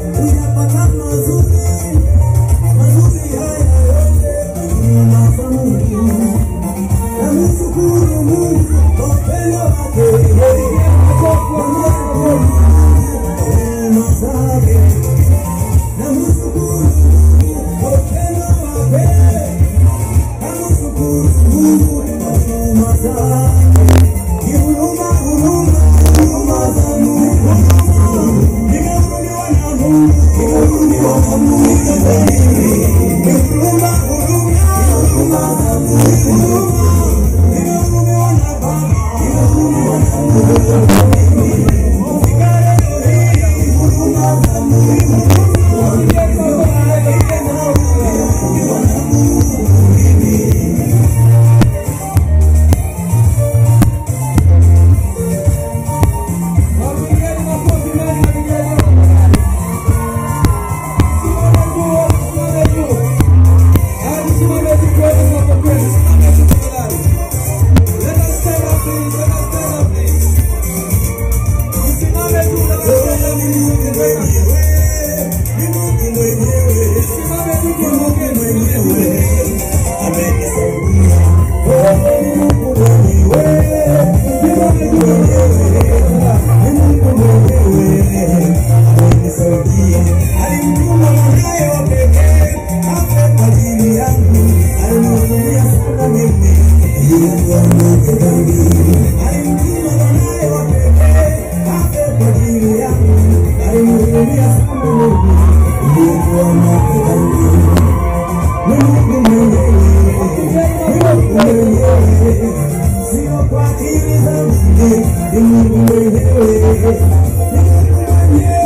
uyapata mazuri mazuri haya yote nyuma za Mungu. Namshukuru Mungu kwa upendo wake, kwa neema zake. Namshukuru Mungu kwa upendo wake, namshukuru Mungu kwa neema zake. Ni huruma, huruma, huruma za Mungu. Nimehurumiwa na Mungu, nimehurumiwa na Mungu. Ni huruma, huruma, huruma za Mungu. Nimehurumiwa na Baba, nimehurumiwa na Mungu. Fika leo hii, huruma za Mungu. Nimehurumiwa na Mungu. Alimtuma mwanaye wa pekee afe kwa ajili yangu, alinihurumia sana mimi nilikuwa mwenye dhambi. Alimtuma mwanaye wa pekee afe kwa ajili yangu, alinihurumia sana mimi nilikuwa mwenye dhambi. Ni Mungu mwenyewe, ni Mungu mwenyewe, sio kwa akili zangu, ni Mungu mwenyewe, ni Mungu mwenyewe.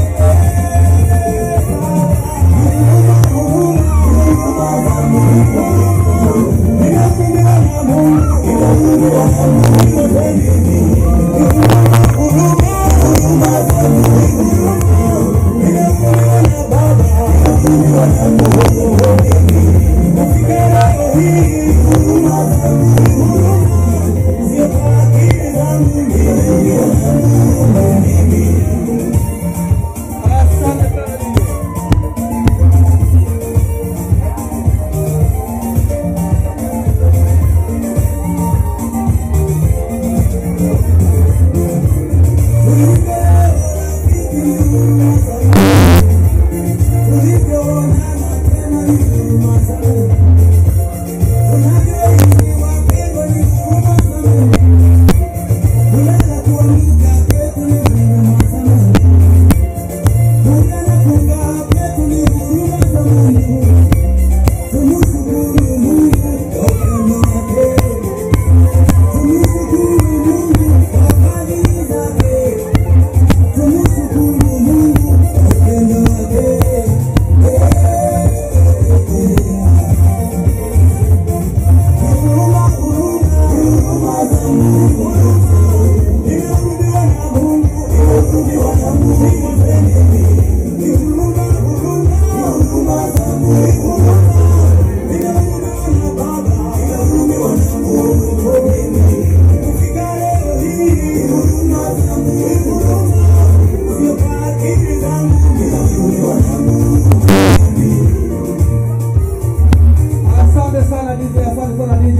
Asante sana DJ, asante sana DJ.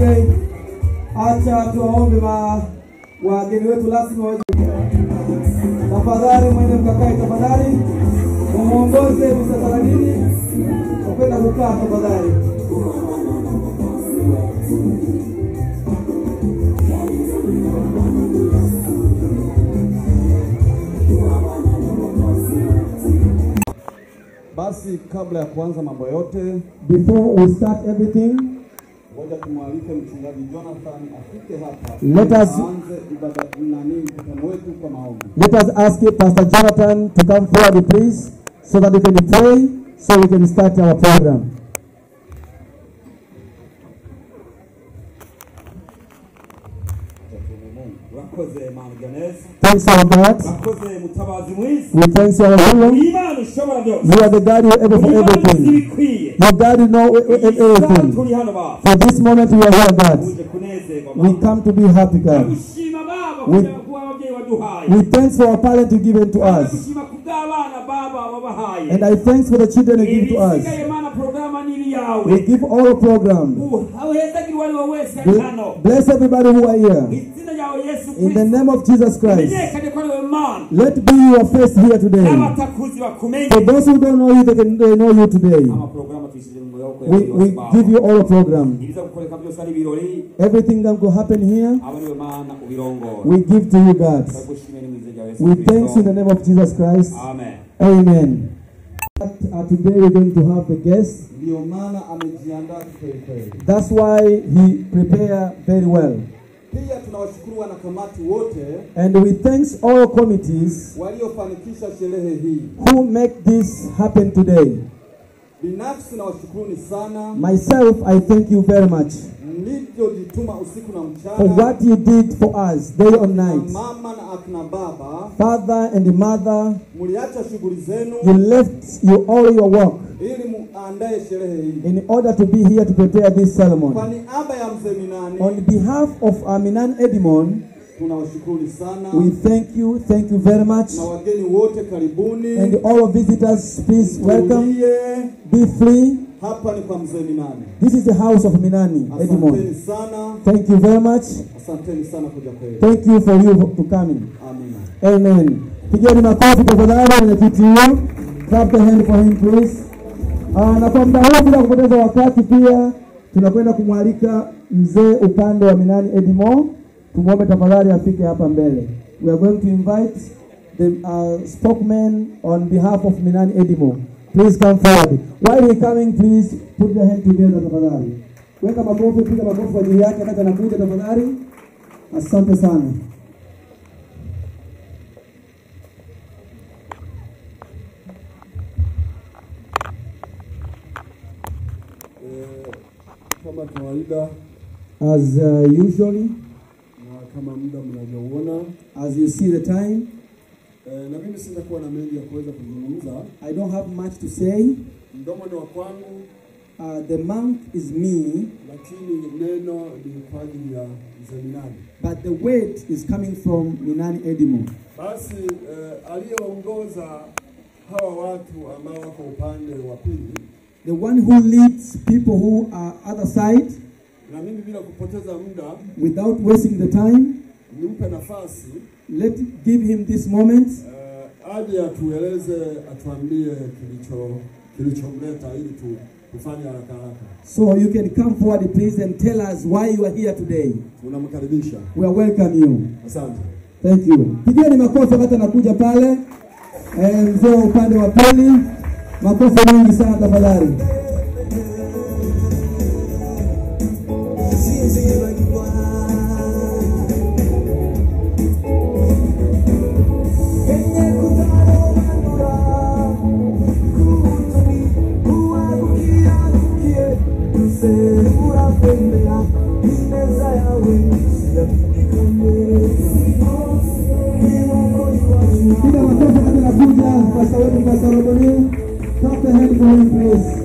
Acha tuwaombe ma wageni wetu rasmi waje. Tafadhali mwende mkakae, tafadhali mumuongoze Mr. Saladini kwa kwenda kukaa, tafadhali. Basi kabla ya kuanza mambo yote, Before we start everything, ngoja tumwalike mchungaji Jonathan afike hapa Let us- aanze ibada nani mkutano wetu kwa maombi. let us ask Pastor Jonathan to come forward, please, so that we can pray, so we can start our program. urakoze mana ganeza Thanks our God. urakoze mutabazi mwiza We thank you our Lord. imana ushobora byose You are the God who is able for imana uzi everything. ibikwiye Your God who know e- e- isaha everything. turi hano baba For this moment we are here, God. uje kunezerwa We baba come to be happy, God. gushima baba We- kugira kuba ababyeyi baduhaye We thanks for our parent to give to us. tushima kubw'abana baba babahaye And I thanks for the children you give to us. ibisigaye mana porogaramu niri We yawe give all program. uhezagirwa ari wowe wese ari hano Bl- Bless everybody who are here. izina ryawe yesu In the kristo name of Jesus Christ. menyekane ko ari wowe mana Let be your face here today. n'abatakuzi bakumenye For those who don't know you, they can they know you today. amaporogaramu tuyishyize mu maboko We, yawe we yose Baba. give you all program. ibiza gukoreka byose ari ibirori Everything that will happen here, aba niwe mana ubirongora we give to you, God. turagushimiye ni mu izina rya yesu We thanks you in the kristo name of Jesus Christ. amen Amen. Uh, today we're going to have the guest. Ndiyo maana amejiandaa kwelikweli. That's why he prepare very well. Pia tunawashukuru wanakamati wote And we thanks all committees waliofanikisha sherehe hii. who make this happen today. Binafsi nawashukuruni sana Myself, I thank you very much mlivyojituma usiku na for mchana, what you did for us day or na night. mama na akina baba, Father and mother, mliacha shughuli zenu you left you all your work ili muandae sherehe hii. in order to be here to prepare this ceremony. Kwa niaba ya mzee Minani On behalf of Aminan Edimon, tunawashukuruni sana we thank you, thank you very much. na wageni wote karibuni. And all visitors, please welcome. Tulie. Be free. Hapa ni kwa mzee Minani. This is the house of Minani Edimon. Asanteni sana, Thank you very much. asanteni sana kuja kwenu. Thank you for you to coming. Amina. Amen. Pigeni makofi tafadhali mwenyekiti huyo. Clap the hand for him please. Ah, na kwa muda huu bila kupoteza wakati pia tunakwenda kumwalika mzee upande wa Minani Edimo. Tumwombe tafadhali afike hapa mbele. We are going to invite the uh, spokesman on behalf of Minani Edimo. Please come forward. While he coming, please put your hand together tafadhali. Weka makofi, piga makofi kwa ajili yake wakati anakuja tafadhali. Asante sana. Eh, kama kawaida As uh, usually, na kama muda mnavyoona as you see the time, eh, na mimi sitakuwa na mengi ya kuweza kuzungumza. I don't have much to say. Mdomo ni wa kwangu, Uh, the monk is me, lakini neno ni kwa ajili ya mzee Minani. but the weight is coming from Minani Edimo. Basi eh, aliyeongoza hawa watu ambao wako upande wa pili, The one who leads people who are other side na mimi bila kupoteza muda without wasting the time, nimpe nafasi let give him this moment eh, aje atueleze, atuambie kilicho kilichomleta ili tu, tufanye haraka haraka. so you can come forward please and tell us why you are here today. Tunamkaribisha, We are welcome you. asante. Thank you. Pigeni makofi wakati anakuja pale. Eh, mzee wa upande wa pili. Makofi mengi sana tafadhali. Piga makofi wakati anakuja pasta wetu Pastor Roboni. Clap the hand for him please.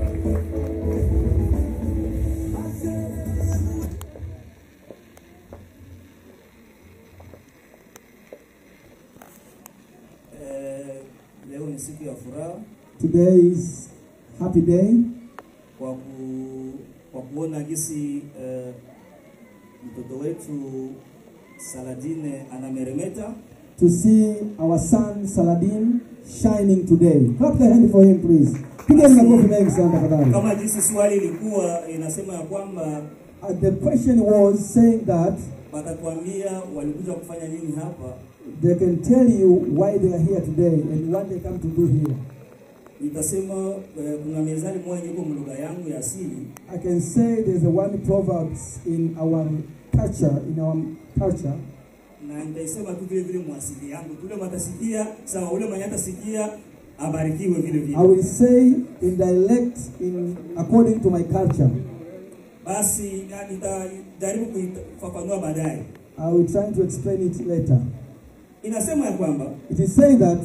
Eh, leo ni siku ya furaha Today is happy day kwa, ku, kwa kuona gisi eh, mtoto wetu Saladine anameremeta. to see our son Saladin shining today. Clap the hand for him please. Pigeni makofi mengi sana tafadhali. Kama jinsi swali ilikuwa inasema ya kwamba Uh, the question was saying that watatuambia walikuja kufanya nini hapa, they can tell you why they are here today and what they come to do here. nitasema eh, kuna mezani moja iko mlugha yangu ya asili I can say there's a one proverbs in our culture, in our culture, na nitaisema tu vile vile mwasili yangu, tule matasikia sawa, ule mwenye atasikia abarikiwe vile vile. I will say in dialect in according to my culture. Basi na nitajaribu kuifafanua baadaye. I will try to explain it later. Inasema ya kwamba It is saying that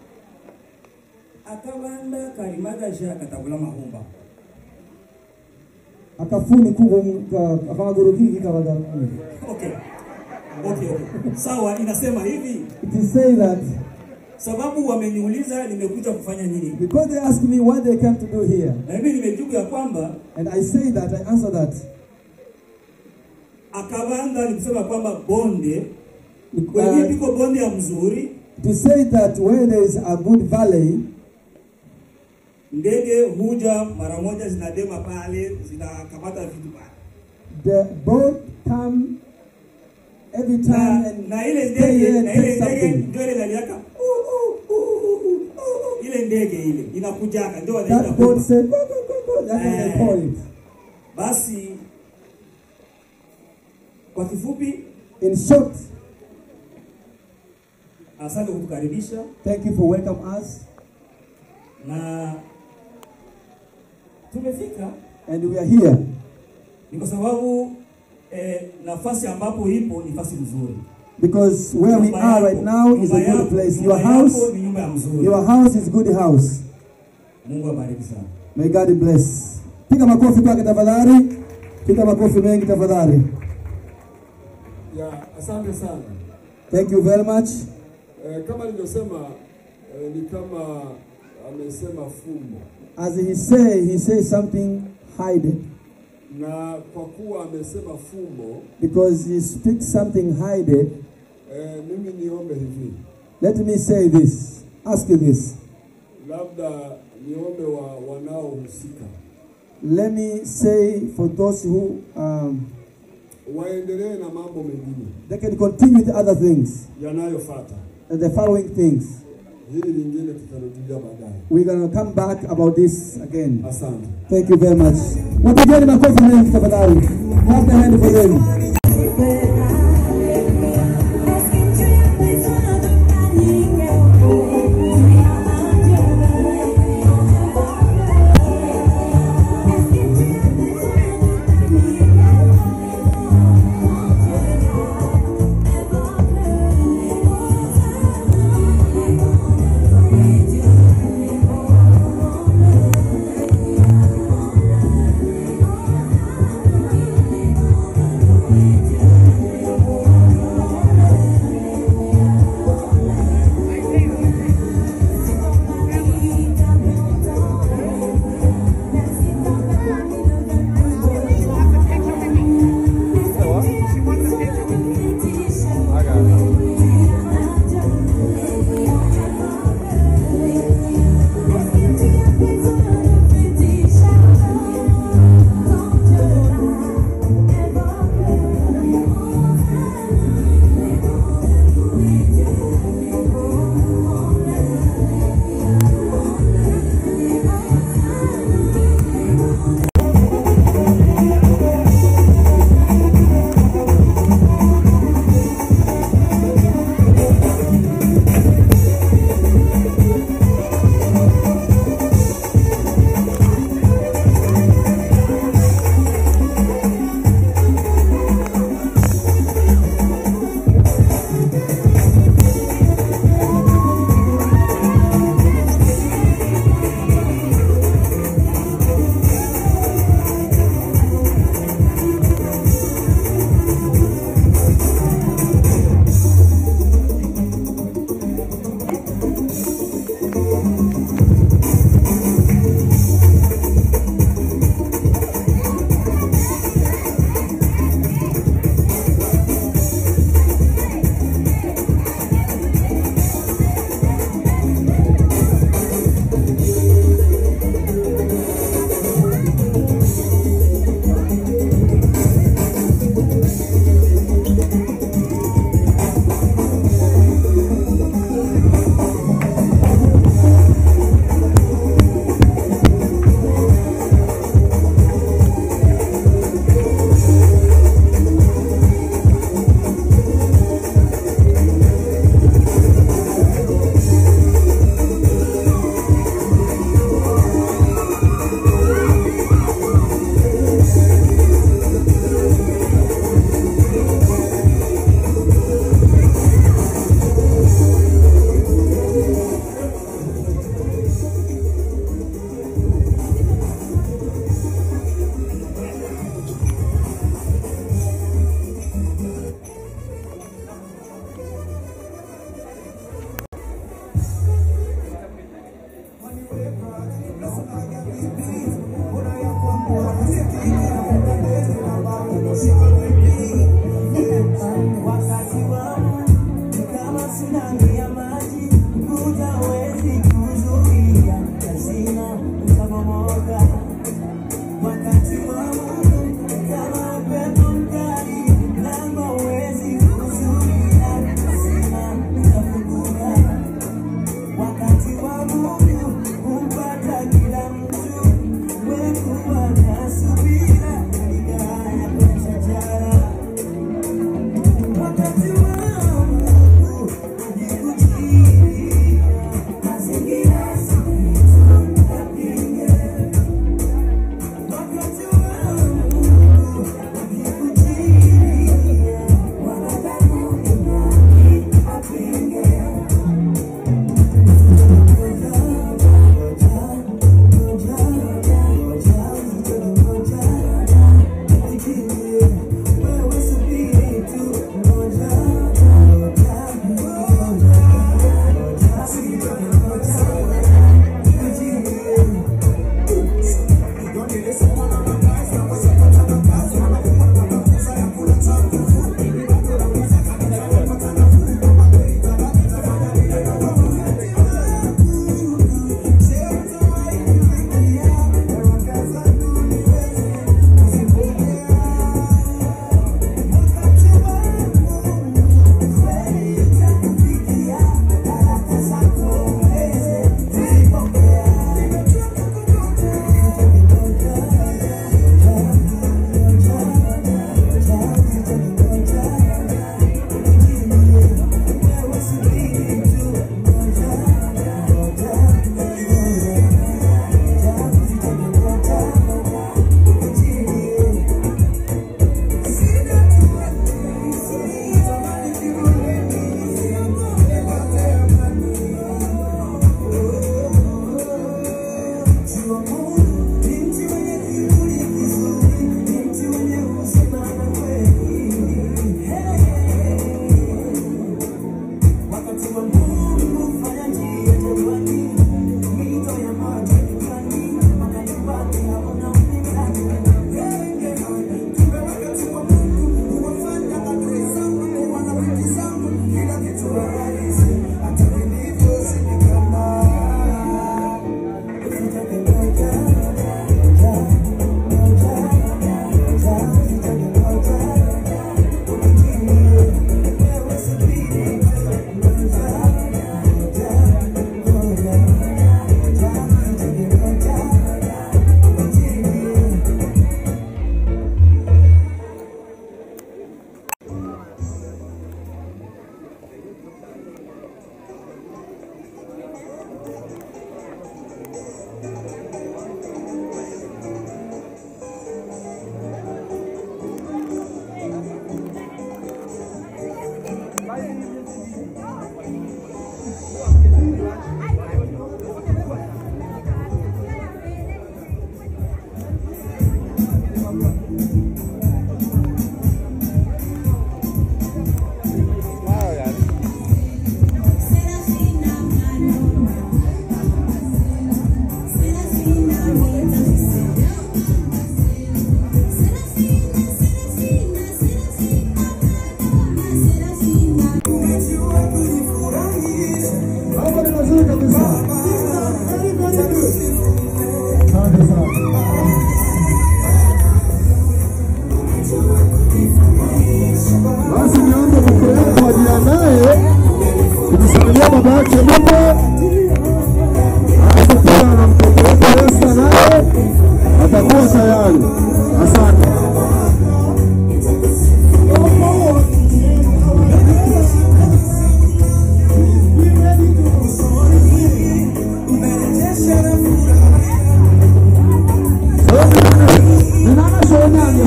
akabanda kalimagaja katabula mahumba akafuni kugo akagorokiki kabaga okay Okay, okay. Sawa, inasema hivi It is saying that sababu wameniuliza nimekuja kufanya nini, because they asked me what they came to do here, na mimi nimejibu ya kwamba and I say that, I answer that. Akabanda ni kusema kwamba bonde kwenye Uh, piko bonde ya mzuri, to say that where there is a good valley, ndege huja mara moja, zinadema pale, zinakamata vitu pale the boat come every time na, and na ile stay ndege here and na ile take ndege something. ndio ile naliaka ile ndege ile inakujaka, ndio wanaita That boat huba. say, go, go, go, go. That's what they call it. Basi kwa kifupi, In short, asante kutukaribisha thank you for welcome us. na tumefika And we are here ni kwa sababu eh, nafasi ambapo ipo ni nafasi nzuri. because where we Nyumba are yako- right now is a nyumba good yako- place. nyumba Your house, yako ni nyumba ya mzuri. your house is good house. Mungu abariki sana. May God bless. Piga makofi kwake tafadhali. Piga makofi mengi tafadhali. Ya, asante sana. Thank you very much. Eh, kama nilivyosema eh, ni kama amesema fumbo, As he say, he says something hidden na kwa kuwa amesema fumbo because he speaks something hidden. eh, mimi niombe hivi, Let me say this. Ask you this. labda niombe wa wanaohusika Let me say for those who um, waendelee na mambo mengine they can continue with other things yanayofuata. and the following things. Hili lingine tutarudia baadaye. We're gonna come back about this again. Asante. Thank you very much. Wapigeni makofi mengi tafadhali. Clap the hand for them. Thank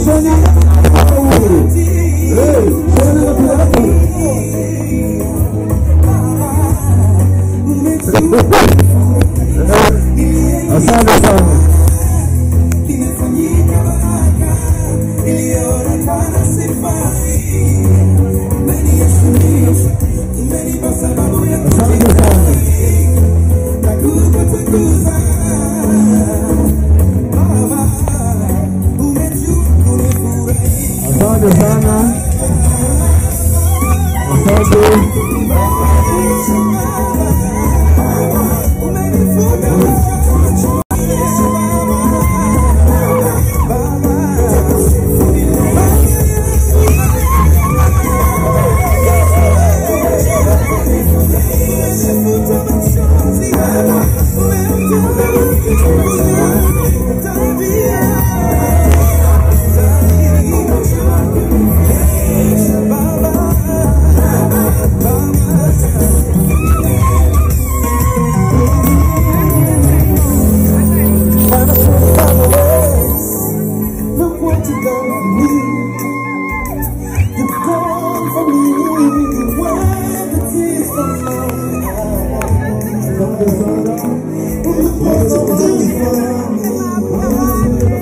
Samsoni kwa uhuru. Eh, tena watu wako. Asante sana. Asante sana. Asante sana. Asante. Look what you done for me. You've done for me. Where the tears from my eyes. Look what you done for me.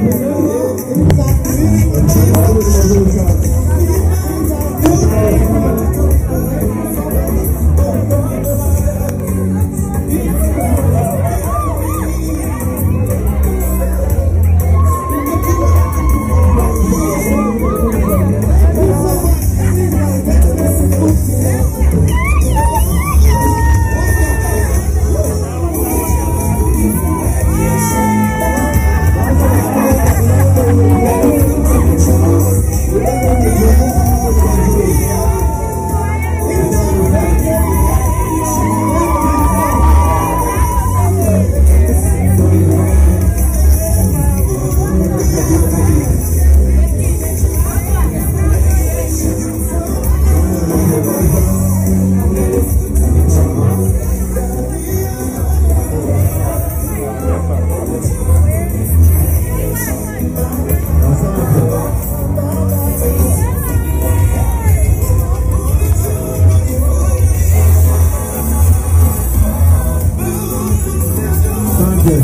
Asante.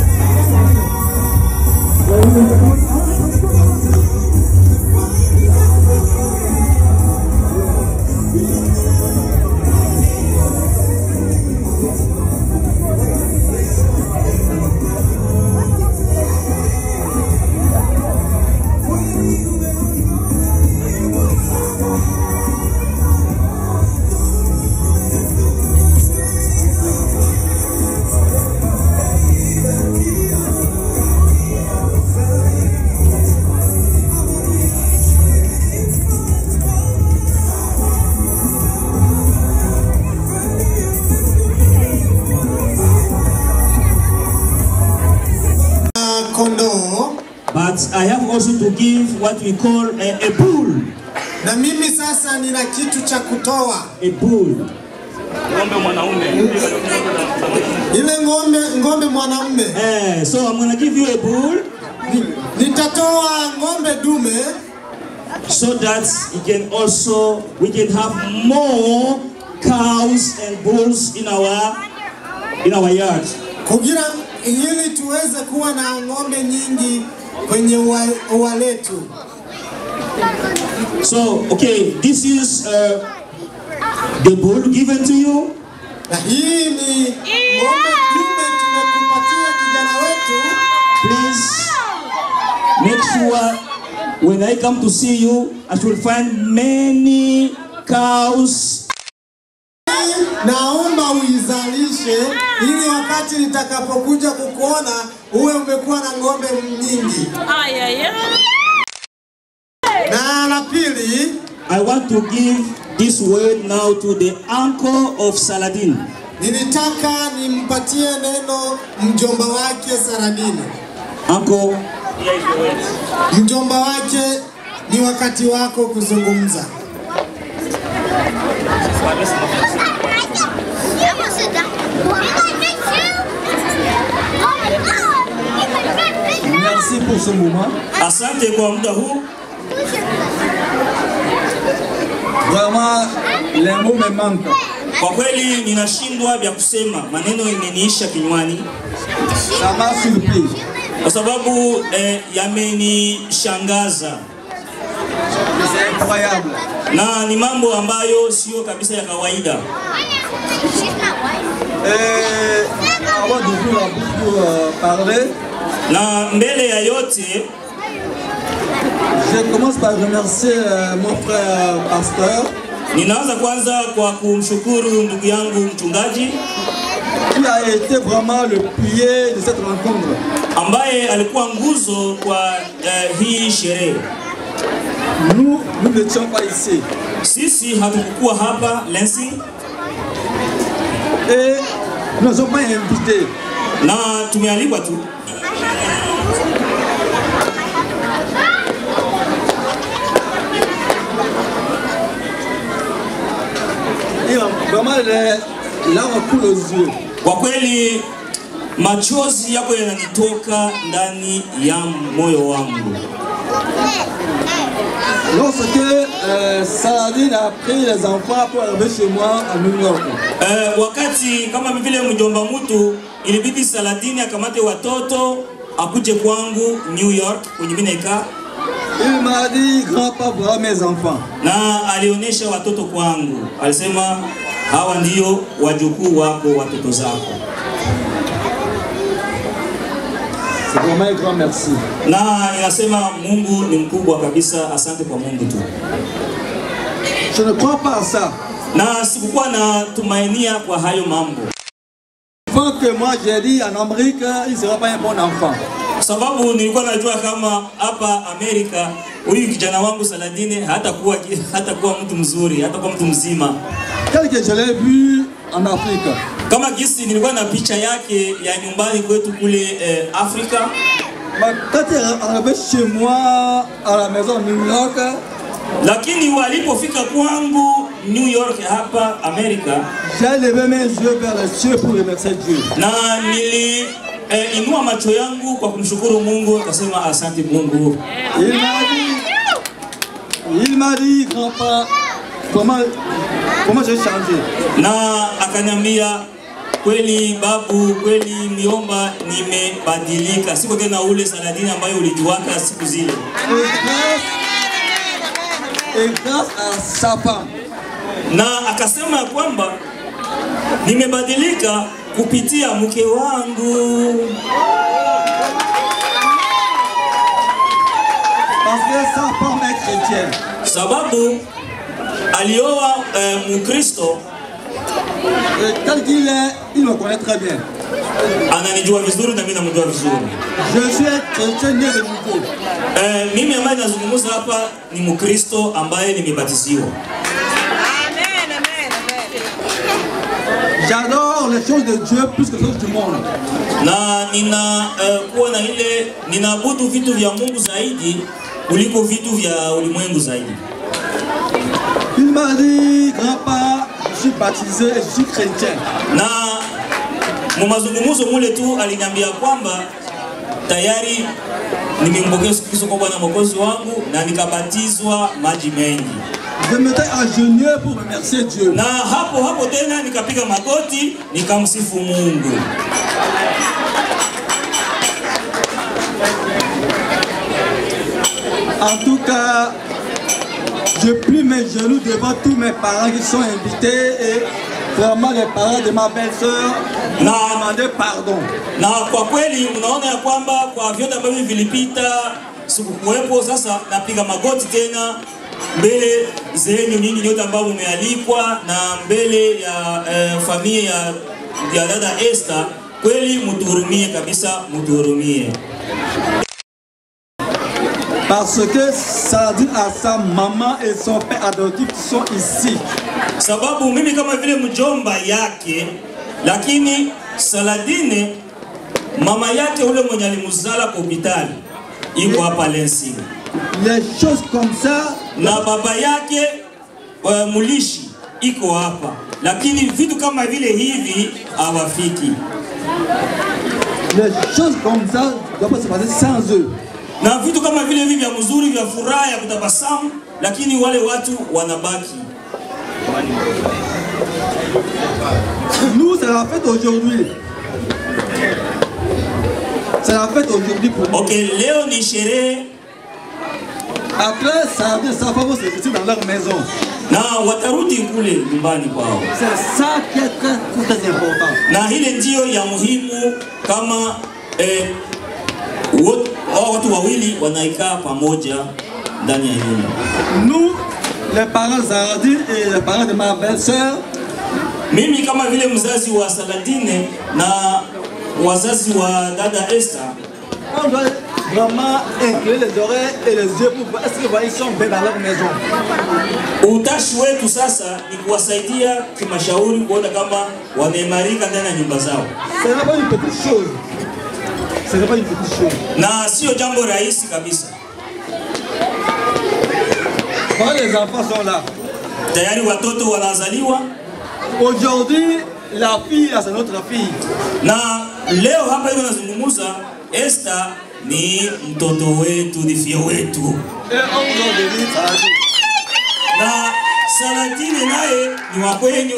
kondoo But I have also to give what we call a, a bull. na mimi sasa nina kitu cha kutoa A bull. ile ng'ombe ng'ombe mwanamume Eh, so I'm gonna give you a bull Ni- nitatoa ng'ombe dume so that you can also we can have more cows and bulls in our in our yard. kugira ili tuweze kuwa na ng'ombe nyingi kwenye ua, ua letu So okay, this is uh, the bull given to you. na hii ni ng'ombe dume tumekupatia kijana wetu Please make sure when I come to see you, I should find many cows naomba uizalishe ili wakati nitakapokuja kukuona uwe umekuwa na ng'ombe nyingi Ay, ay, ay. na la pili I want to give this word now to the uncle of Saladin. nilitaka nimpatie neno mjomba wake Saradini. Uncle, Mjomba wake, ni wakati wako kuzungumza. You must sit down. You like me too? Oh my god! You like me too? Merci pour ce moment. Asante kwa muda huu. Vraiment, les mots me manquent. Kwa kweli ninashindwa vya kusema, maneno imeniisha kinywani Ça m'a surpris. kwa sababu eh, yamenishangaza C'est incroyable. na ni mambo ambayo sio kabisa ya kawaida. Et avant d'ouvrir la bouche pour euh, parler, Na mbele ya yote je commence par remercier euh, mon frère pasteur ninaanza kwanza kwa kumshukuru ndugu yangu mchungaji qui a été vraiment le pilier de cette rencontre. ambaye alikuwa nguzo kwa eh, hii sherehe. Nous, nous n'étions pas ici. Sisi hatukukuwa hapa Lensi Et nous ne sommes pas invités. na tumealikwa tu, Et euh, vraiment, les larmes coulent aux yeux. kwa kweli machozi yako yananitoka ndani ya moyo wangu Lorsque euh, Saladin a pris les enfants pour arriver chez moi à New York, eh, wakati kama vile mjomba mtu ilibidi Saladini akamate watoto akuje kwangu New York kwenye mimi naikaa il m'a dit, grand-papa, voilà mes enfants. na alionyesha watoto kwangu, alisema hawa ndio wajukuu wako, watoto zako. C'est vraiment un grand merci. Na inasema Mungu ni mkubwa kabisa, asante kwa Mungu tu. Je ne crois pas à ça. Na sikukuwa na tumainia kwa hayo mambo, Avant que moi j'ai dit en Amérique, il ne sera pas un bon enfant. kwa sababu nilikuwa najua kama hapa Amerika huyu kijana wangu Saladini hatakuwa hatakuwa mtu mzuri, hatakuwa mtu mzima Tel que je l'ai vu en Afrique. kama gisi nilikuwa na picha yake ya nyumbani kwetu kule eh, Afrika Mais quand il est arrivé chez moi à la maison à New York, lakini walipofika kwangu New York hapa Amerika, j'ai levé mes yeux vers le ciel pour remercier Dieu. na nili eh, inua macho yangu kwa kumshukuru Mungu, akasema asante Mungu. Il m'a dit, il m'a dit, grand-papa, comment, comment j'ai changé. Na akaniambia kweli babu, kweli miomba, nimebadilika, siko tena ule Saladini ambayo ulijuaka siku zile. Et grâce, et grâce à sa femme, Na akasema ya kwamba nimebadilika kupitia mke wangu. parce que sa femme est chrétienne. sababu alioa eh, Mkristo Et tel qu'il est, il me connaît très bien. ananijua vizuri na mimi namjua vizuri. Je suis un chrétien né de nouveau. Eh, mimi ambaye nazungumza hapa ni Mkristo ambaye nimebatiziwa. J'adore les choses de Dieu plus que les choses du monde. na nina eh, kuwa na ile ninaabudu vitu vya Mungu zaidi kuliko vitu vya ulimwengu zaidi. Il m'a dit, grand-papa, je suis baptisé et je suis chrétien. Na mu mazungumzo mule tu aliniambia kwamba tayari nimempokea Yesu Kristo kwa Bwana Mwokozi wangu na nikabatizwa maji mengi. Je m'étais agenouillé pour remercier Dieu. na hapo hapo tena nikapiga magoti nikamsifu Mungu. En tout cas, je plie mes genoux devant tous mes parents qui sont invités et vraiment les parents de ma belle-sœur Non. m'ont demandé pardon. Na kwa kweli mnaona ya kwamba kwa vyote ambavyo vilipita sikukuwepo. Sasa napiga magoti tena mbele zenu nyinyi nyote ambao mmealikwa na mbele ya eh, familia ya, ya dada Esther. Kweli mtuhurumie kabisa, mtuhurumie. Parce que Saladin a sa maman et son père adoptif qui sont ici. sababu mimi kama vile mjomba yake, lakini Saladine mama yake ule mwenye alimzala kwa hospitali iko hapa Lensing, Les choses comme ça, na baba yake uh, mulishi iko hapa, lakini vitu kama vile hivi hawafiki. Les choses comme ça ne doivent pas se passer sans eux. na vitu kama vile hivi vya mzuri vya furaha ya kutabasamu, lakini wale watu wanabaki. Nous, c'est la fête aujourd'hui. C'est la fête aujourd'hui pour nous. Ok, leo ni sherehe Après, ça veut ça va se retrouver dans leur maison. na watarudi kule nyumbani kwao, C'est ça qui est très, très important. na ile ndiyo ya muhimu kama eh, wot- hao watu wawili wanaikaa pamoja ndani ya nyumba. Nous, les parents Zaradi et les parents de ma belle-sœur, Mimi kama vile mzazi wa Saladine na wazazi wa dada Esther on doit vraiment incliner les oreilles et les yeux pour voir est-ce qu'ils sont bien dans leur maison. Utashi wetu sasa ni kuwasaidia kimashauri kuona kama wameimarika ndani ya nyumba zao, Ce n'est pas une petite chose. Ce n'est pas une petite chose. na sio jambo rahisi kabisa. Quand les enfants sont là, Tayari watoto wanazaliwa aujourd'hui, la fille, là, c'est notre fille. na leo hapa hivi nazungumza, Esther ni mtoto wetu, ni fie wetu, Et on vous en bénit, Zaradi. na Saladine naye ni wa kwenyu.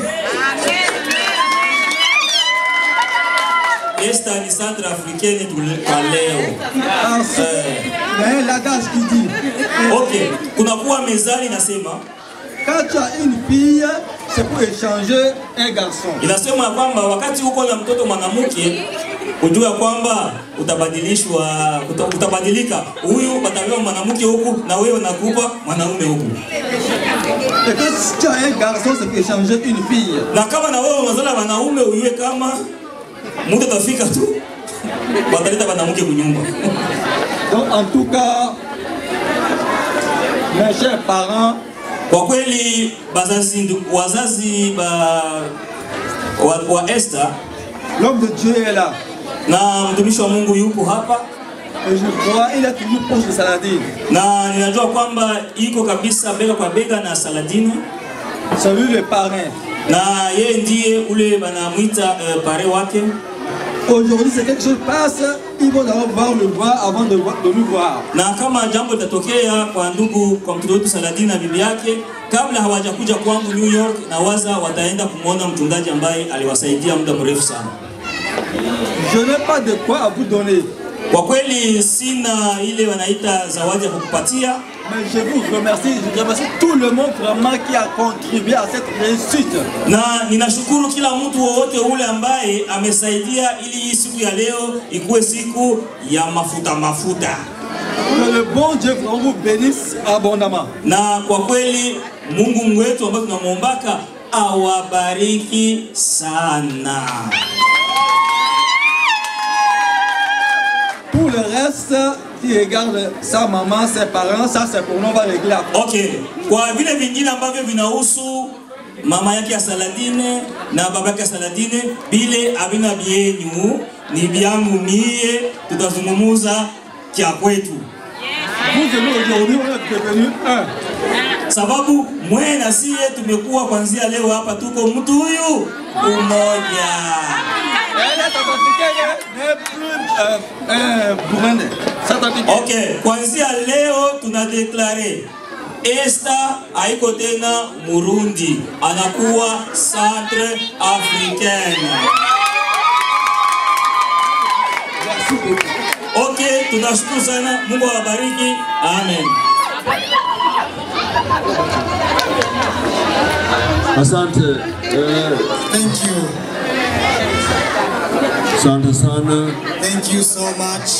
Esther ni centre africaine tu- kwa leo. Ensuite, Eh, il y a un adage qui dit Okay, kunakuwa mezani inasema quand tu as une fille, c'est pour échanger un garçon. inasema ya kwamba wakati uko na mtoto mwanamke ujue kwamba utabadilishwa uta, utabadilika. Huyu batapewa mwanamke huku na wewe nakupa mwanaume huku, Et que si tu as un garçon, c'est pour échanger une fille. na kama na wewe unazala wanaume ujue kama muda utafika tu wataleta mwanamke kunyumba. Donc, en tout cas, mes chers parents, Kwa kweli bazazi, ndu- wazazi ba, wa, wa Esther l'homme de Dieu est là. na mtumishi wa Mungu yupo hapa Et je crois il est toujours proche de Saladin. na ninajua kwamba iko kabisa bega kwa bega na Saladini C'est lui le parrain. na yeye ndiye ule banamwita uh, pare wake. Aujourd'hui, c'est quelque chose qui passe, ils vont d'abord voir le voir avant de, voir- de nous voir. Na kama jambo litatokea kwa ndugu kwa mtoto wetu Saladini na bibi yake, kabla hawajakuja kwangu New York, na waza wataenda kumwona mchungaji ambaye aliwasaidia muda mrefu sana. Je n'ai pas de quoi à vous donner, Kwa kweli sina ile wanaita zawadi ya kukupatia, mais je vous remercie. Je remercie tout le monde vraiment qui a contribué à cette réussite. na ninashukuru kila mtu wowote ule ambaye amesaidia ili hii siku ya leo ikuwe siku ya mafuta mafuta. Que le bon Dieu vraiment vous bénisse abondamment. na kwa kweli Mungu wetu ambaye tunamwombaka awabariki sana. Tout le reste qui regarde sa maman, ses parents, ça c'est pour nous, on va régler après. Okay, kwa vile vingine ambavyo vinahusu mama yake ya Saladine na baba yake ya Saladine, bile havina vyenyu, ni vyangu mie, tutazungumuza kya kwetu, Vous et nous aujourd'hui, on est devenus un. sababu mwe na sie tumekuwa kwanzia leo hapa, tuko mtu huyu umoja. Elle est africaine, n'est plus euh, un Burundais. C'est africain. Okay, kuanzia leo tunadeklare Esther haiko tena Murundi, anakuwa Centre Africaine. Merci beaucoup. Okay, tunashukuru sana. Mungu awabariki. Amen. Asante eh, Thank you. asante sana. Thank you so much.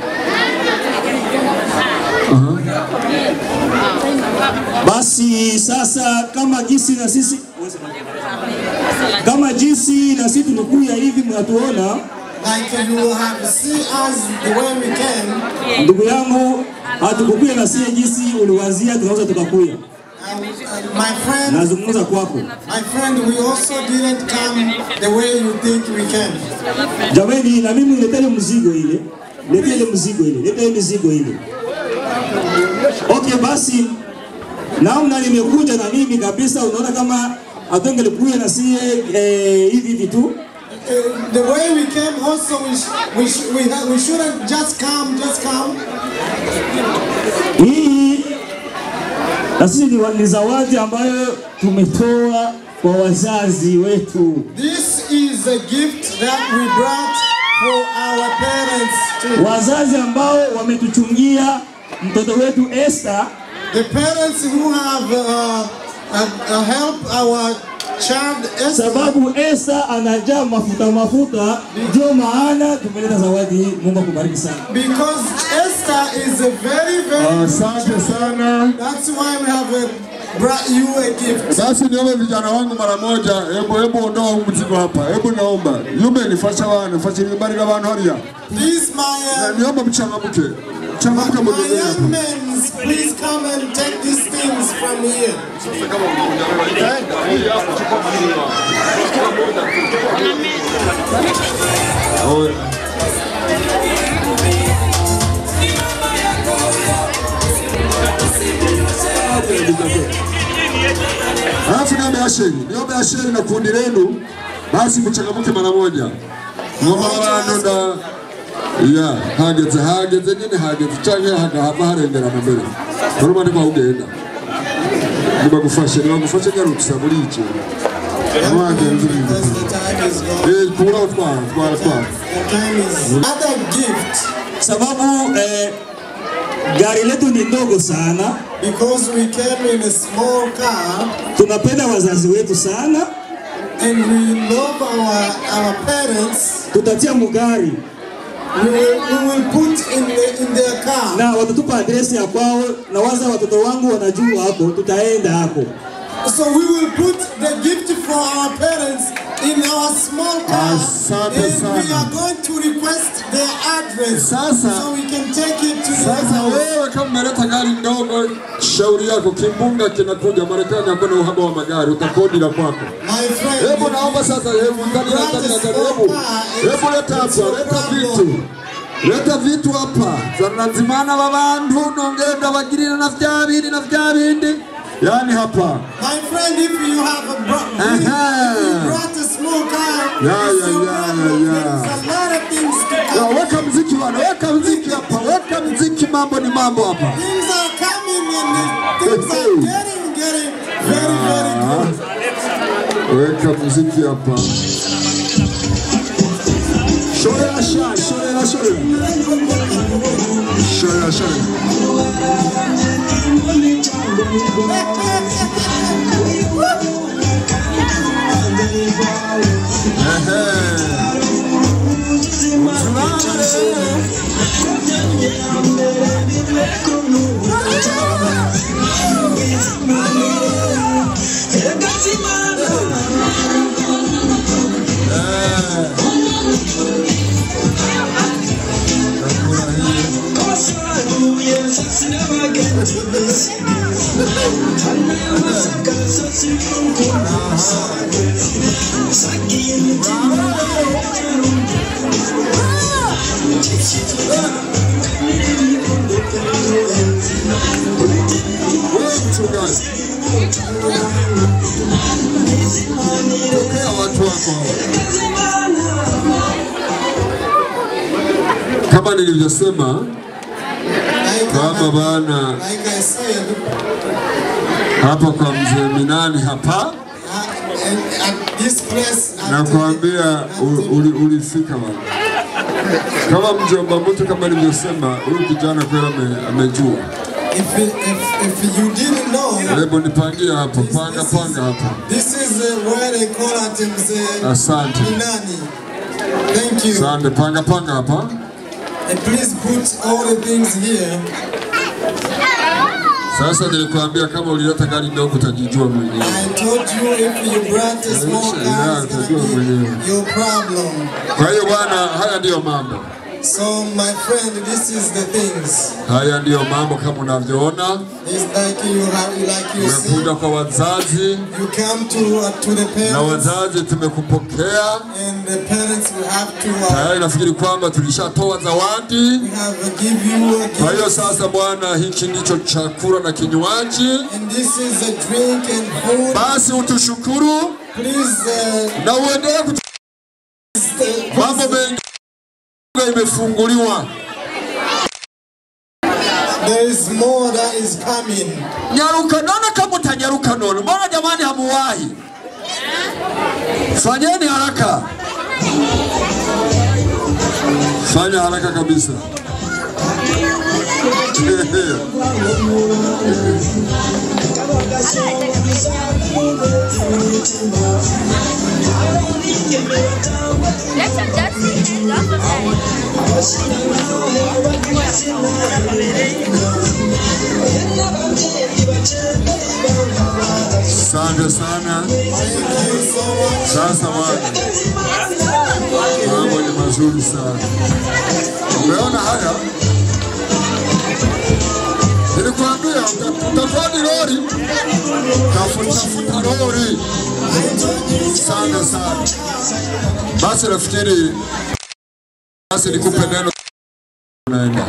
Basi sasa kama jinsi na sisi kama jinsi na sisi tumekuja hivi mnatuona, Like you have seen us the way we came. ndugu yangu, hatukukuja na sie jinsi uliwazia tunaweza tukakuya. And, and my friend, Nazungumza kwako my friend, we also didn't come the way you think we came. jamani, na mimi niletele mzigo ile, niletele ile mzigo ile, niletele mizigo ile. Okay, basi namna nimekuja na mimi kabisa, unaona kama atongelikuja na sie eh, hivi hivi tu uh, the way we came also we sh- we sh- we, ha- we shouldn't just come just come. Hii na sisi ni, wa- ni zawadi ambayo tumetoa kwa wazazi wetu. This is a gift that we brought for our parents too. wazazi ambao wametuchungia mtoto wetu Esther The parents who have uh, uh, uh, helped our child Esther sababu Esther anajaa mafuta mafuta, ndio maana tumeleta zawadi hii. Mungu akubariki sana. because Esther is a very very Asante sana. That's why we have uh, brought you a gift. Basi niombe vijana wangu mara moja, hebu hebu ondoa huu mzigo hapa, hebu naomba yume nifasha wana fasha nibarika abantu hariya, Please, my Na uh, niomba mchangamke, mchangamke my mwenyewe young hapa. men, please come and take these things from here. Alafu niombe asheri, niombe asheri na kundi lenu, basi mchangamke mara moja. Ngoma abantu nda ya hageze hageze nyine hageze canke hagahava harengerana mbere urumva ndiko ugenda nibagufashe nibagufashe nyarukisa muri iki abagenzi Because the time is gone. eh kubura utwara twara twara The time is. Other gift, Sababu eh, gari letu ni ndogo sana, because we came in a small car tunapenda wazazi wetu sana, and we love our our parents, tutatia mugari we will, we will put in the in their car. na watatupa adresi ya kwao, na waza watoto wangu wanajua hapo, tutaenda hapo. So we will put the gift for our parents in our small car, Asante and we sana. are going to request their address Sasa- so we can take it to their Sasa house. wewe kama umeleta gari ndogo, shauri yako, kimbunga kinakuja Marekani, hakuna uhaba wa magari, utakodi la kwako. My friend, Hebu naomba sasa, hebu ndani ya ndani ya ndani, hebu hebu leta hapa, leta vitu, leta vitu hapa, zanazimana babantu nongenda bagirira na vya bindi na vya bindi, yani hapa my friend, if you have a bro- if Aha. you brought a small car, Yeah, it's yeah, no yeah, problem. yeah, yeah. There's a lot of things to Ya, come. weka mziki bwana, weka mziki hapa, weka mziki, mambo ni mambo hapa. Things are coming and the- things are getting, getting very, very good. Weka muziki hapa. Shorera sha, shorera shorera. Shorera shorera. Ehe. Usalama leo. Wewe mchungaji. Pokea watu wako hawa. Kama nilivyosema Like, kama bana like I said, hapa kwa mzee Minani hapa, uh, and at this place, at nakwambia u- uli- ulifika bana. Kama mjomba mtu, kama nilivyosema, huyu kijana kweli ame- amejua. if, if, if you didn't know, Hebu nipangie hapo, panga panga hapa. this is uh, where they call at Mzee Asante. Minani. Thank you. Sande, panga panga hapa. And please put all the things here. Sasa nilikwambia kama ulileta gari ndogo utajijua mwenyewe. I told you if you brought a small car, it's gonna be your problem. Kwa hiyo bwana, haya ndiyo mambo, So my friend, this is the things. haya ndiyo mambo kama unavyoona. It's like you have, like you see, Umekuja kwa wazazi you come to uh, to the na parents, wazazi tumekupokea and the parents will have to uh, tayari. Nafikiri kwamba tulishatoa zawadi. we have uh, give you a Kwa hiyo gift, sasa bwana, hiki ndicho chakula na kinywaji. and this is a drink and food. Basi utushukuru Please uh, na uendelee kutu... mambo mengi imefunguliwa. There is more that is coming. Nyaruka, naona kama utanyaruka nono. Mbona jamani hamuwahi? Fanyeni haraka, fanya haraka kabisa. Let's adjust the hands off of that. Asante sana. Sasa bwana, mambo ni mazuri sana. Umeona haya? Nilikwambia uta- utatoa ni lori, tafuta tafuta lori. Asante sana. Basi nafikiri basi nikupe neno unaenda.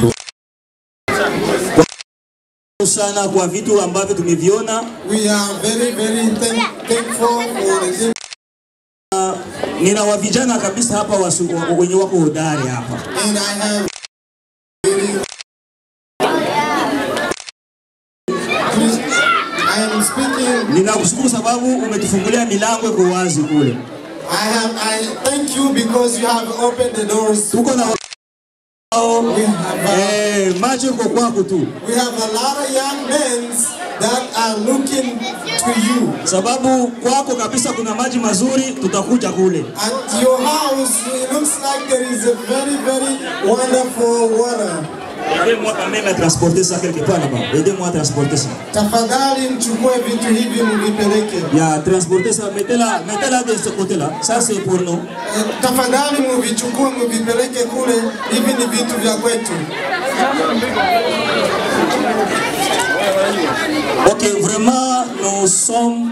sana kwa vitu ambavyo tumeviona. We are very, very thank, thankful for the things Nina wa vijana kabisa hapa wasu- wa- wenye wako hodari hapa. and I have Please, I am speaking. Ninakushukuru sababu umetufungulia milango iko wazi kule. I have. I thank you because you have opened the doors. Tuko na wao We have. Uh, eh, macho iko kwako tu, we have a lot of young men that are looking to you. sababu kwako kabisa kuna maji mazuri, tutakuja kule. At your house, it looks like there is a very, very wonderful water. Aidez-moi quand même à transporter ça quelque part là-bas. Aidez-moi à transporter ça. Tafadhali mchukue vitu hivi mvipeleke. Ya transporter ça, mettez-la, mettez-la de ce côté-là. Ça c'est pour nous. Eh, Tafadhali muvichukue mvipeleke kule, hivi ni vitu vya kwetu. Ok, vraiment, nous sommes.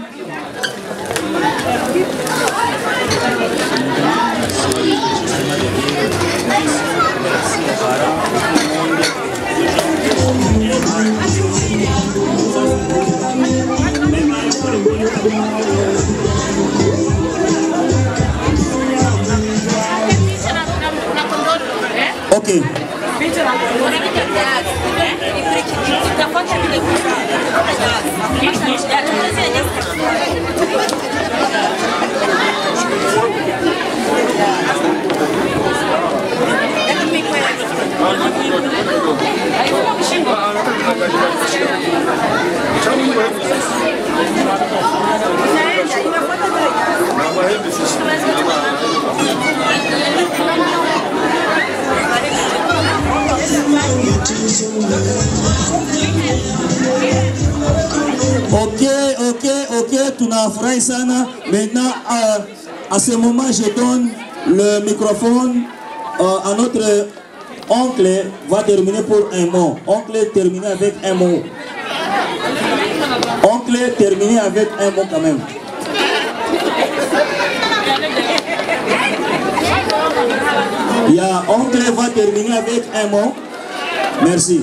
Ok, ok, ok, ok, tunafurahi sana. Maintenant, euh, à ce moment, je donne le microphone euh, à notre oncle, va terminer pour un mot. Oncle, terminer avec un mot. Oncle, terminer avec un mot quand même. Ya, oncle va terminer avec un mot. Merci.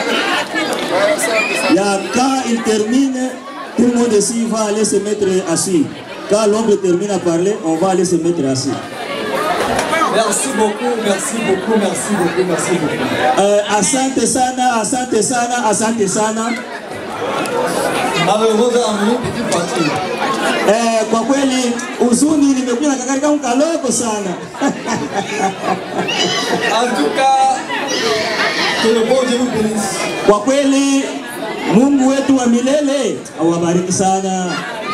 Ya, quand il termine, tout le monde ici va aller se mettre assis. Quand l'oncle termine à parler, on va aller se mettre assis. Merci beaucoup, merci beaucoup, merci beaucoup, merci beaucoup. Euh, asante sana, asante sana, asante sana. Malheureusement, petite partie. Eh, kwa kweli huzuni nimekuja na kakari kangu kaloko sana. En tout cas, que le bon Dieu vous bénisse. Kwa kweli Mungu wetu wa milele awabariki sana.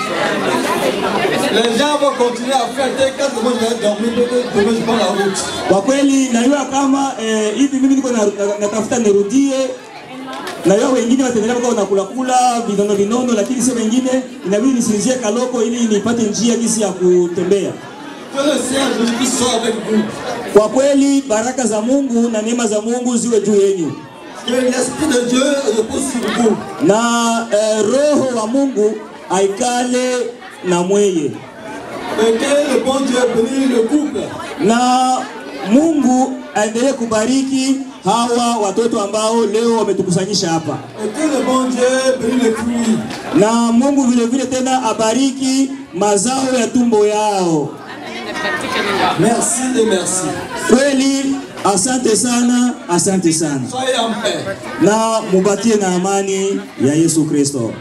Les gens vont continuer à fêter quand moi je vais dormir, peut-être demain je prends la route. Kwa kweli najua kama eh, hivi mimi niko na- na- natafuta nirudie najua wengine wataendelea kwa wanakula kula vinono vinono, lakini sio wengine, inabidi nisinzie kaloko ili nipate njia jinsi ya kutembea. Que le Seigneur Jésus-Christ soit avec vous. Kwa kweli baraka za Mungu na neema za Mungu ziwe juu yenu Que l'Esprit de Dieu repose sur vous. na eh, roho wa Mungu aikale na mweye Et que le bon Dieu bénisse le couple. na Mungu aendelee kubariki hawa watoto ambao leo wametukusanyisha hapa, Et que le bon Dieu bénisse les fruits. na Mungu vile vile tena abariki mazao ya tumbo yao, Merci et merci. Kweli asante sana, asante sana, Soyez en paix. na mubakie na amani ya Yesu Kristo.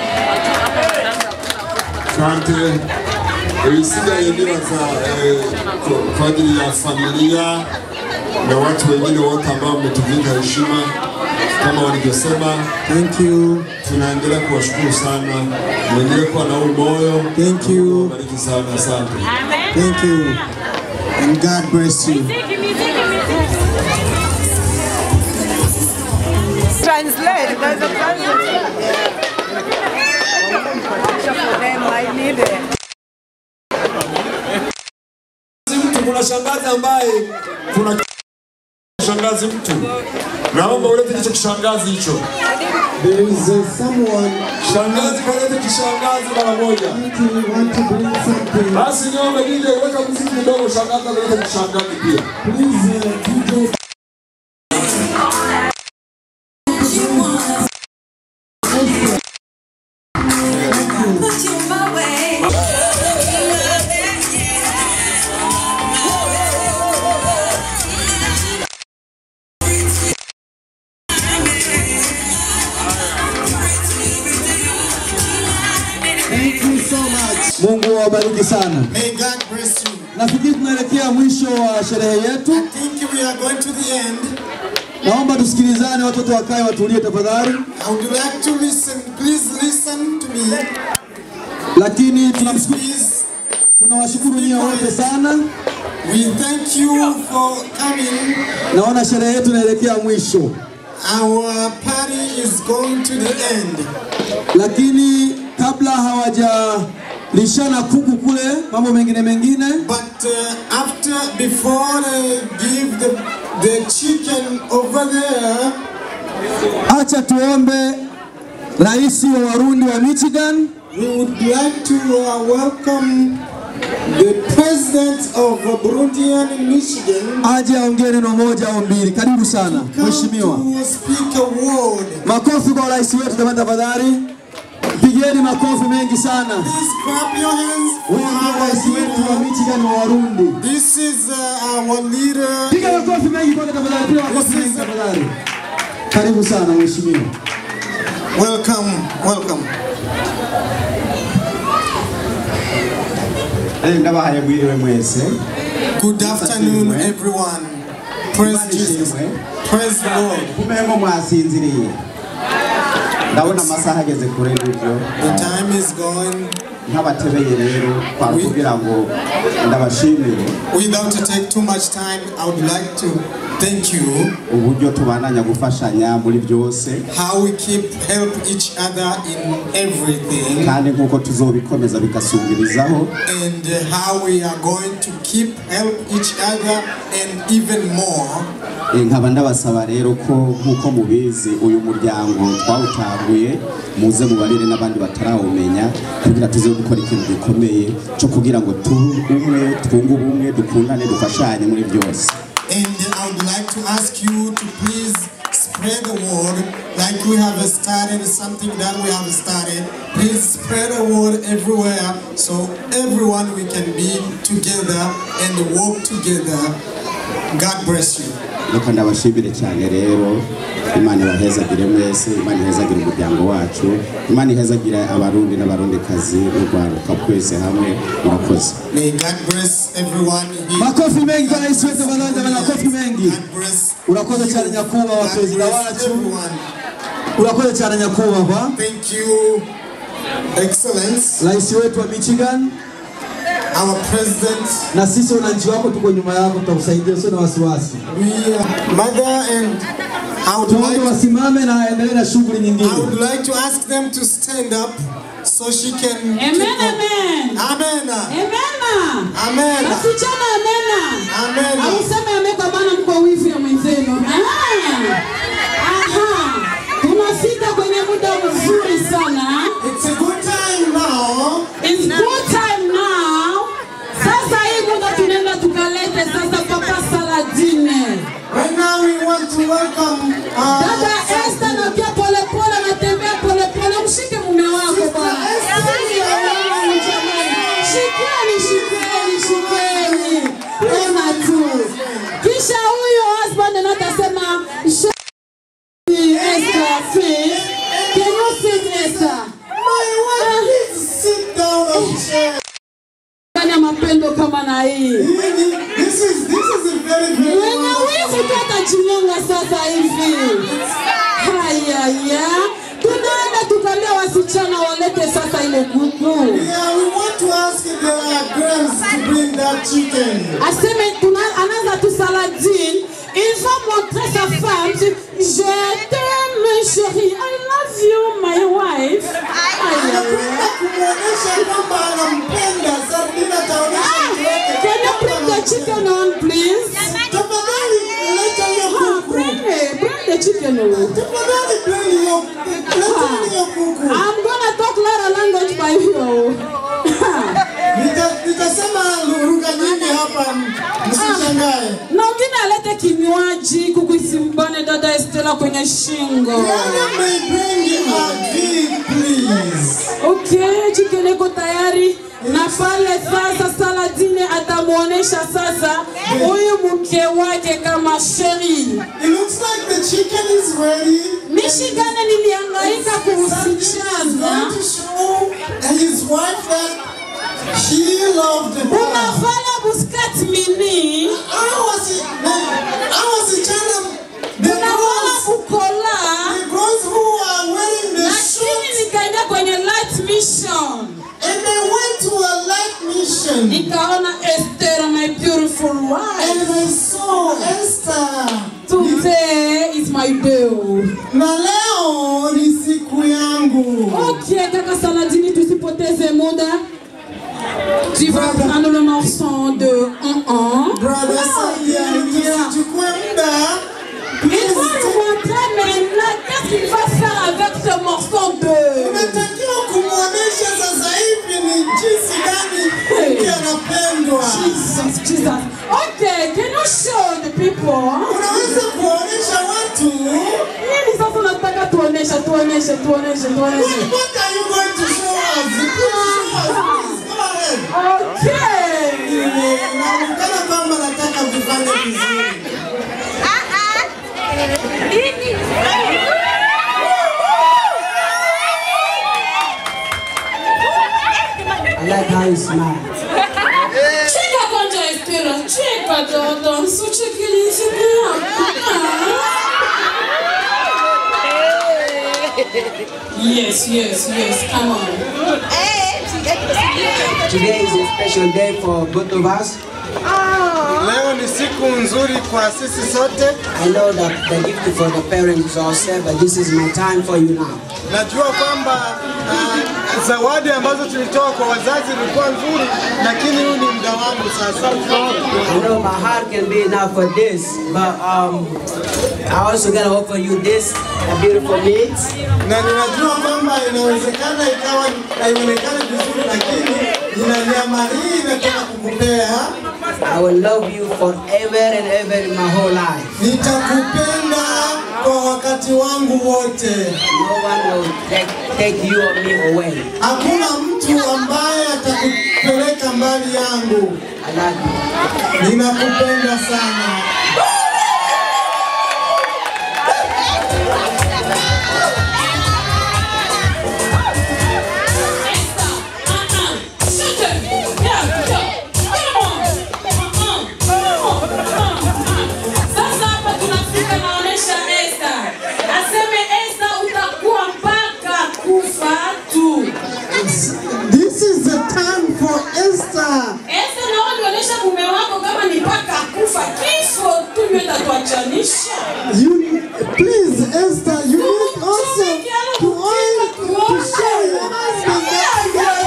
Asante. Ibisigaye nibaza eh, kwa- kwa ajili ya familia na watu wengine wote ambao wametuvika heshima kama walivyosema. Thank you. Tunaendelea kuwashukuru sana, mwendelee kuwa na huu moyo. Thank you. Bariki sana, asante. Thank you. And God bless you. Translate. There's a translation. For them, I need it. mtu kuna shangazi ambaye kuna shangazi mtu naomba ulete hicho kishangazi hicho There is uh, someone shangazi kalete kishangazi mara moja who want to bring something. basi niombe DJ weka muziki kidogo shangazi alete kishangazi pia Please, uh, DJ. Thank you so much. Mungu awabariki sana. May God bless you. Nafikiri tunaelekea mwisho wa sherehe yetu. I think we are going to the end. Naomba tusikilizane, watoto wakae watulie tafadhali. I would like to listen. Please listen to me. Lakini tunamshukuru, Please. tunawashukuru nyie wote sana. We thank you for coming. Naona sherehe yetu inaelekea mwisho, Our party is going to the end. lakini kabla hawajalishana kuku kule, mambo mengine mengine, But uh, after, before they give the, the chicken over there, acha tuombe rais wa Warundi wa Michigan we would like to uh, welcome the president of uh, Burundian in Michigan. aje aongee neno moja au mbili. Karibu sana mheshimiwa. Come to speak a word. Makofi kwa rais wetu jamani, tafadhali pigeni makofi mengi sana. Please clap your hands for Huyu ndio rais our wetu wa leader. Michigan wa Warundi. This is uh, our leader. Piga makofi mengi kwake tafadhali, piga makofi mengi tafadhali. Karibu sana mheshimiwa. Welcome, welcome. ndabahaye mwiriwe mwese Good afternoon, everyone. Praise Jesus. Praise the Lord. kumengo mwasinziriye ndabona amasaha ageze kure n'ibyo The time is going. nk'abatebeye rero kwari kugira ngo ndabashimire Without to take too much time, I would like to thank you uburyo tubandanya gufashanya muri byose how we keep help each other in everything kandi nk'uko tuzobikomeza bigasumbirizaho and uh, how we are going to keep help each other and even more. Eh, nkaba ndabasaba rero ko nk'uko mubizi uyu muryango twawutanguye muze mubarire n'abandi batarawumenya kugira tuze gukora ikintu gikomeye cyo kugira ngo tube umwe twunge ubumwe dukundane dufashanye muri byose And I would like to ask you to please spread the word like we have started something that we have started. Please spread the word everywhere so everyone we can be together and work together. God bless you. reka ndabashimire cyane rero imana ibahezagire mwese imana ihezagire umuryango wacu imana ihezagire abarundi n'abarundikazi n'urwaruka twese hamwe murakoze May God bless everyone here. Makofi mengi kwa rais wetu tafadhali, jamani, makofi mengi. God bless Urakoze cyane nyakubahwa God perezida bless wacu, everyone. urakoze cyane nyakubahwa Thank you, Excellence, rais wetu wa Michigan, our President. na sisi wananchi wako tuko nyuma yako, tutakusaidia, usio na wasiwasi. We, uh, Mother, and I would Tuombe like wasimame na aendelee na shughuli I nyingine. would like to ask them to stand up so she can. Amen, keep up. amen. Amen. Amen. Amen. Wasichana amen. Amen. Au sema amen kwa maana mko wivu ya mwenzenu. Ah. Aha. Tunafika kwenye muda mzuri sana. It's a good time now. It's good time now. Sasa hii muda tunaenda tukalete sasa papa Saladine. Right now we want to welcome uh, Dada Esther na pia polepole anatembea polepole. Mshike mume wako bwana. Shikeni, shikeni, shikeni. your face. Can you sit, Esther? My wife, please sit down on chair. Ndani ya mapendo kama na hii. This is this is a very very Mwenye wivu tu atajinyonga sasa hivi. Hayaya. Tunaenda tukaambia wasichana walete sasa ile kuku. Yeah, we want to ask the girls to bring that chicken. Aseme tuna anaanza tu Saladin. Il va montrer sa femme. Je t'aime chérie. I love you my wife. Anakwenda kumwonyesha kwamba anampenda. Sardina ataonyesha mtu wake Can you bring the chicken on please? Tafadhali leta hiyo kuku. Bring it. Bring the chicken on. Tafadhali bring hiyo leta hiyo kuku. I'm gonna talk Lara language by you. Nita- Nitasema lugha nyingi hapa, msishangae. na wengine alete kinywaji kuku isimbane dada Estela kwenye shingo. May bring a drink, please. Okay, chicken iko tayari na pale sasa Saladine atamuonesha sasa huyu mke wake kama sheri. It looks like the chicken is ready. Michigan nilihangaika kuhusichana. to show his wife that she loved him. Unafanya buskat mini. Hao wasi- hao wasichana, the Unaona girls- ukola. the girls who are wearing the Lakini nikaenda kwenye light mission. And they went to a light mission. Nikaona Esther, my beautiful wife. And I saw Esther. Today is my day. Na leo ni siku yangu. Okay, kaka Saladini, tusipoteze muda. Tu vas prendre le morceau de 1-1. Brother Sadia, tusichukue muda. Il va nous montrer maintenant qu'est-ce qu'il va faire avec ce morceau de... Unatakiwa kumwonyesha sasa hivi ni jinsi gani mke anapendwa. Jesus, Jesus. Okay, can you show the people? Unaweza kuonyesha watu. Nini sasa unataka tuoneshe, tuoneshe, tuoneshe, tuoneshe. What are you going to show us? Please show us, please. Go ahead. Okay. Inaonekana kwamba nataka kufanya vizuri. I like how you smile. Cheka kwanza Esther, cheka dada, usichekele Yes, yes, yes, come on. Today is a special day for both of us. Leo ni siku nzuri kwa sisi sote. I know that the gift for the parents is all set, but this is my time for you now. Najua kwamba uh, zawadi ambazo tulitoa kwa wazazi ilikuwa nzuri, lakini huu ni muda wangu sasa. I know my heart can be enough for this, but um, I also gotta offer you this a beautiful meat. Na ninajua kwamba inawezekana ikawa haionekani vizuri, lakini nina nyama hii nataka kukupea. I will love you forever and ever in my whole life. Nitakupenda kwa wakati wangu wote. No one will take, take you or me away. Hakuna mtu ambaye atakupeleka mbali yangu. I love you. Ninakupenda sana. Sasa hapa tunafika naonesha Esther. Aseme Esther utakuwa mpaka kufa tu. This is the time for Esther. Esther nao nionyesha mume wako kama ni mpaka kufa kifo tu ndio itatuachanisha. You please Esther, you need also to oil to show your husband that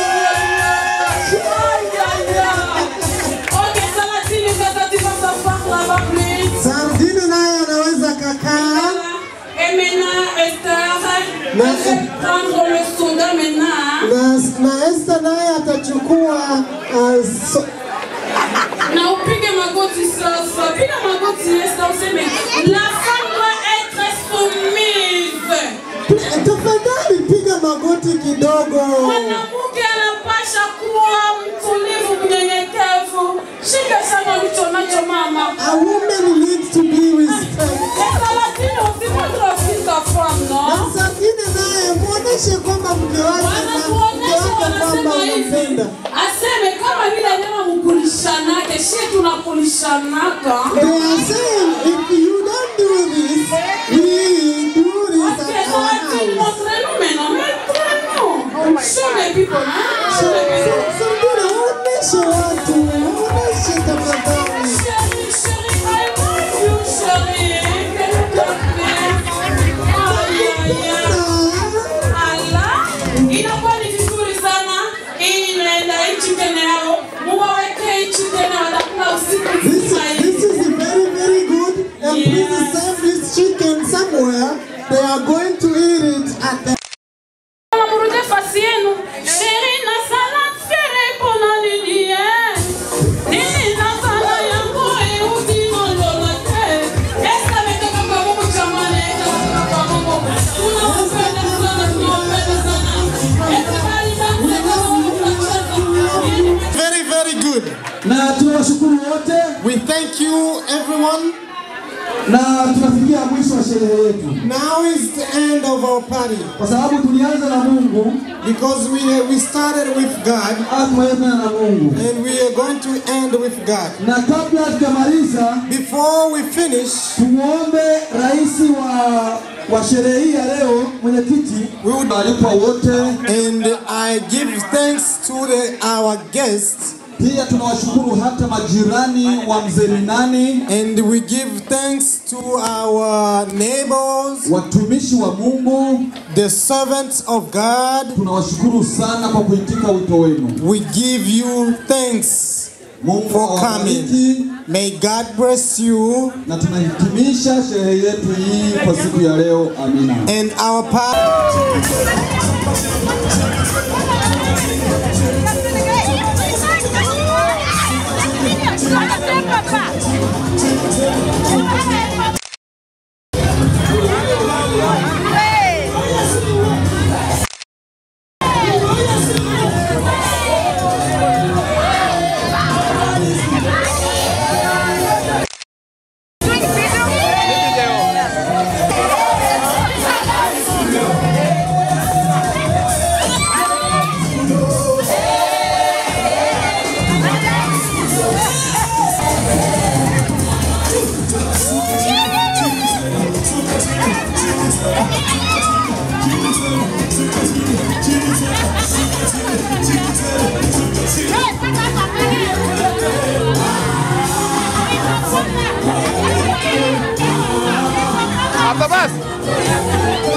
Okay, Saladini, sasa tu vas savoir là-bas plus. Sardine naye anaweza kakaa Et maintenant, Esther, Mais- je vais prendre le soda maintenant. na, na Esther naye atachukua uh, so, Na upige magoti sasa. Piga magoti Esther, useme la femme doit être soumise. tafadhali piga magoti kidogo. Mwanamke anapasha kuwa mtulivu, mnyenyekevu. Shika sana ulicho nacho mama. A woman needs to be respected. Saladini, usipo trop ta femme. muoneshe kwamba mke wake mke wake kwamba unampenda. aseme kama vile nyama mkulishanake shie tunakulishanaka They are saying if you don't do this, we do this at our house. Sungura, waoneshe watu, waoneshe tafadhali. inakuwa ni vizuri sana hii inaenda nchi tena yao muwaweke nchi tena watakula usiku mzima This is very, very good. And please serve this chicken somewhere. They are going to eat it at the muruje fasi yenu sheri na sala fere pona nini eh nini na sala yangu eudi nololote esta metoka kwa Mungu jamani esta kwa Mungu tunawapenda sana tunawapenda sana esta bali Very, very good. na tunawashukuru wote We thank you, everyone. na tunafikia mwisho wa sherehe yetu Now is the end of our party kwa sababu tulianza na Mungu because we we started with God tumaliza na Mungu and we are going to end with God. na kabla tujamaliza Before we finish, tumuombe rais wa wa sherehe hii ya leo mwenyekiti walipwa wote and I give thanks to the, our guests pia tunawashukuru hata majirani wa mzee Minani and we give thanks to our neighbors, watumishi wa Mungu the servants of God. tunawashukuru sana kwa kuitika wito wenu We give you thanks Mungu for awabariki coming. May God bless you na tunahitimisha sherehe yetu hii kwa siku ya leo amina and our party. Hapa basi.